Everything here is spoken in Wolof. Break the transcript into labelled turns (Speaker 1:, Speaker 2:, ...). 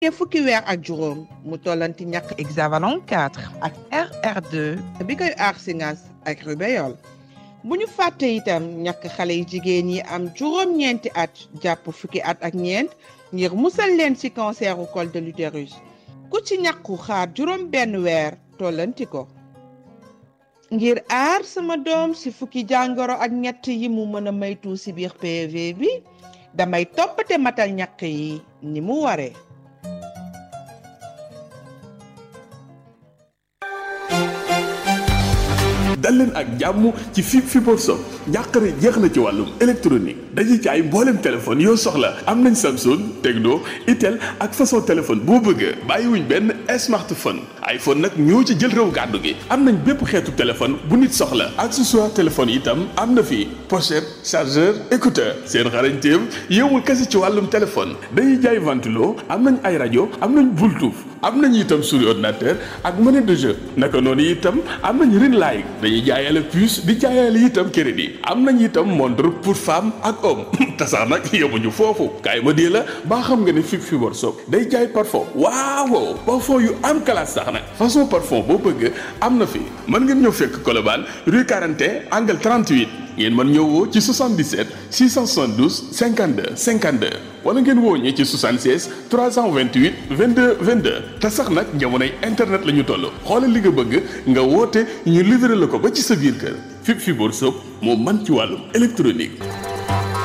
Speaker 1: te fukki weer ak juróom mu tollanti ñàkk
Speaker 2: hexavalon 4 ak RR2
Speaker 1: bi koy aar si ngas ak rubéole bu ñu fàtte itam ñàkk xale yu jigéen yi am juróom-ñeenti at jàpp fukki at ak ñeent ngir musal leen ci canceru col de l'utérus ku ci ñàkku xaar juróom benn weer tollanti ko ngir aar sama doom ci fukki jàngoro ak ñett yi mu mën a maytu ci biir PV bi damay toppate matal ñàkk yi ni mu waree
Speaker 3: dal leen ak jàmm ci fi Fiborg Shop njàqare jeex na ci wàllum électronique dañuy jaay mbooleem téléphone yoo soxla am nañ Samsung Tecno Itel ak façon téléphone boo bëgg bàyyiwuñ benn smartphone iPhone nag ñoo ci jël réew gàddu gi am nañ bépp xeetu téléphone bu nit soxla accessoire téléphone itam am na fi pochette chargeur écouteur seen xarañteem yowul kese ci wàllum téléphone dañuy jaay ventilo am nañ ay rajo am nañ Bluetooth am nañ itam souris ordinateur ak monnaie de jeu naka noonu itam am nañ ring light dañuy jaayale puce di jaayale itam crédit am nañ itam montre pour femme ak homme te sax nag yemuñu foofu kaay ma dee la baa xam nga ne fi Fiborg Shop day jaay parfum waaw parfum yu am classe sax nag façon parfum boo bëgg am na fi mën ngeen ñëw fekk Colobane rue 41 angle 38 ngeen mën ñëw woo ci 77 672 52 52 wala ngeen woo ñi ci 76 328 22 22 te sax nag jamonoy internet la ñu toll xoolal li nga bëgg nga woote ñu livré la ko ba ci sa biir kër fi Fiborg Shop moo man ci wàllum électronique